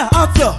mafia outlaw.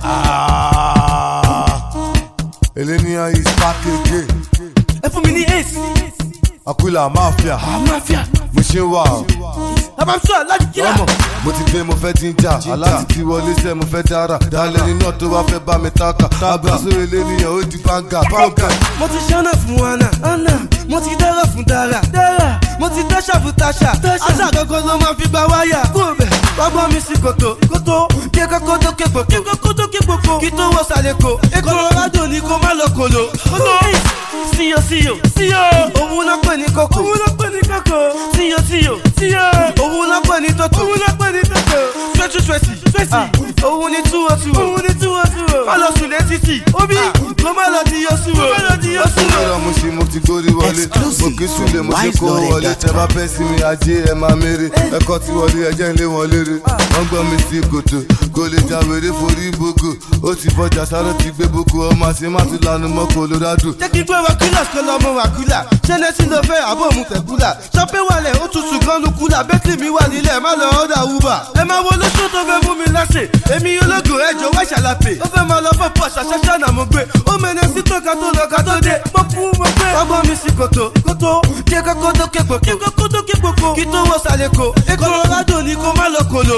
Elenia is back again. ẹ fún mi ní ace. Aquila Mafia. mafia. Mo ṣe ń wà o. abamsọ láti kíra. Ọmọ mo ti dé mo fẹ́ jíjà. Aláti ti wọlé sẹ́ mo fẹ́ dára. Dálẹ́ ni náà tó bá fẹ́ bá mi tákà. Abraso eléníyàn ó di banga. Banga. mo ti ṣáná fún ana. ana mo ti dára fún dára. dára mo ti dáṣà fún táṣà. táṣà gangan ló máa fi gba wáyà. kó bẹ̀ gbọ́gbọ́n mi sí kòtò. kòtò kí kókó tó ké gbòkó. kí kókó tó ké gbòkó. kí tó wọ sàlẹ̀ kò. Colorado ni kó má lọ kòló. kòtò síyọ síyọ síyọ. òun náà pè ní kókó. òun náà pè ní kókó. síyọ síyọ síyọ. òun náà pè ní tótó. òun náà pè ní tótó. sweaty sweaty sweaty. òun ní túwọ̀ túwọ̀. òun ní túwọ̀ túwọ̀. má lọ sùn létí tì. obi kó má lọ di yọ súwọ̀. kó má lọ di yọ súwọ̀. Ìrọ̀ mo ṣe mo ti gbórí wọlé. Mo kì í súnlé mo ṣe kó wọlé. Tẹ bá fẹ́ sí mi ajé ẹ máa mérè. Ẹ̀kọ́ ti wọlé ẹjẹ́ ń lé wọn lérè. Wọ́n gbọ́ mi sí kòtò. Kò lè jà wèrè forí boko. Ó ti fọjà sáré ti gbé boko. Ọmọ àṣẹ má ti lanu mọ́ Colorado. jẹ́ kí n gbé wákìlà kó lọ́mọ wákìlà ṣẹ́nẹ́sì ló fẹ́ àbọ̀ mu tẹ̀kúlà ṣọ́pẹ́ wàlẹ̀ ó tutù gan ló kúlà bẹ́tì mi wà nílẹ̀ má lọ ọ́dà wúbà. ẹ máa wo lóṣù tó fẹ́ mú mi lásè èmi ológun ẹjọ́ wá ṣàlàpè ó fẹ́ máa lọ fún pọ̀ ṣàṣàṣà náà mo gbé ó mẹ́nẹ́ sí tó ká tó lọ ká tó dé mo kú mo gbé. ọgbọ́n mi sí kòtò kòtò kí kókó tó ké gbòkó kí kókó tó ké gbòkó kí tó wọ sàlẹ̀ kò Colorado ni kó má lọ kòló.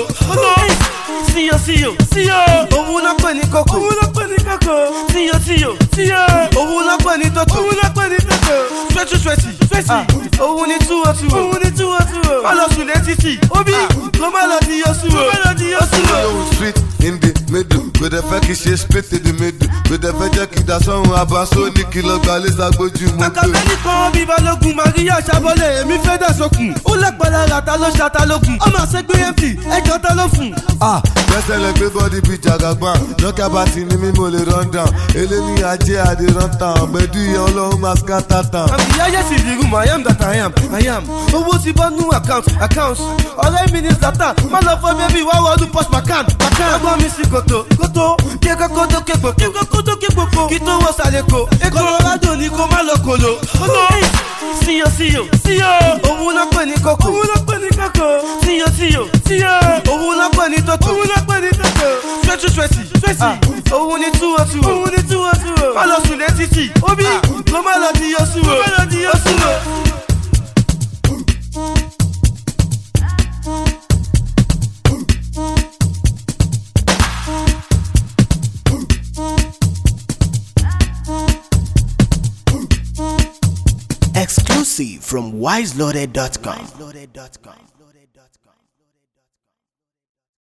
síyọ síyọ síyọ òun náà pè ní kókó òun náà pè ní kókó síyọ síyọ síyọ òun náà pè ní tótó òun náà pè ní tótó sweaty sweaty sweaty òun ní túwọ̀ túwọ̀ òun ní túwọ̀ túwọ̀ má lọ sùn létí tì obi kó má lọ di yọ súwọ̀ kó má lọ di yọ súwọ̀. Yóò street in the middle. Kò dẹ̀ fẹ́ kí ṣe split in the middle. Kò dẹ̀ fẹ́ jẹ́ kí dasọ́run abaso ní kí lọ gbalẹ̀ sagbójú mo gbé. Àkàbẹ́ni kan bí balógun Maria Ṣàbọ̀lẹ̀ èmi fẹ́ dà sókun. Ó lẹ́pẹ̀lẹ́ ra ta ló ṣa ta lókun. Ọmọ àṣegbé MP ẹjọ́ ta ló fún. Ah, gbẹ́sẹ̀ lẹ gbé bọ́dí bíi jagaban. Lọ́kà bá ti ní mí mo lè run down. Eléni ajé adé run town. Gbẹ̀dú ìyẹn ọlọ́run máa scatter town. Àbí yáyé sì di rúmọ̀ I am that I am I am. Owó ti bọ́ nú account account. Ọ̀rẹ́ mi ní Zlatan má lọ fọ́ bẹ́bí wá wọlú post macan macan. Ọgbọ́n mi sí kòtò kòtò kí kókó tó ké gbòkó kí kókó tó ké gbòkó kí tó wọ sàlẹ̀ kò. Colorado ni kó má lọ kòló. Síyọ síyọ síyọ òun náà pè ní kókó. Òun náà pè ní kókó. Síyọ síyọ síyọ òun náà pè ní tótó. Òun náà pè ní tótó. Sweaty sweaty sweaty òun ní túwọ̀ túwọ̀. Òun ní túwọ̀ túwọ̀. Má lọ sùn létí tì. Obi kó má lọ di yọ súwọ̀. Kó má lọ di yọ súwọ̀. Exclusive from wiseloaded.com.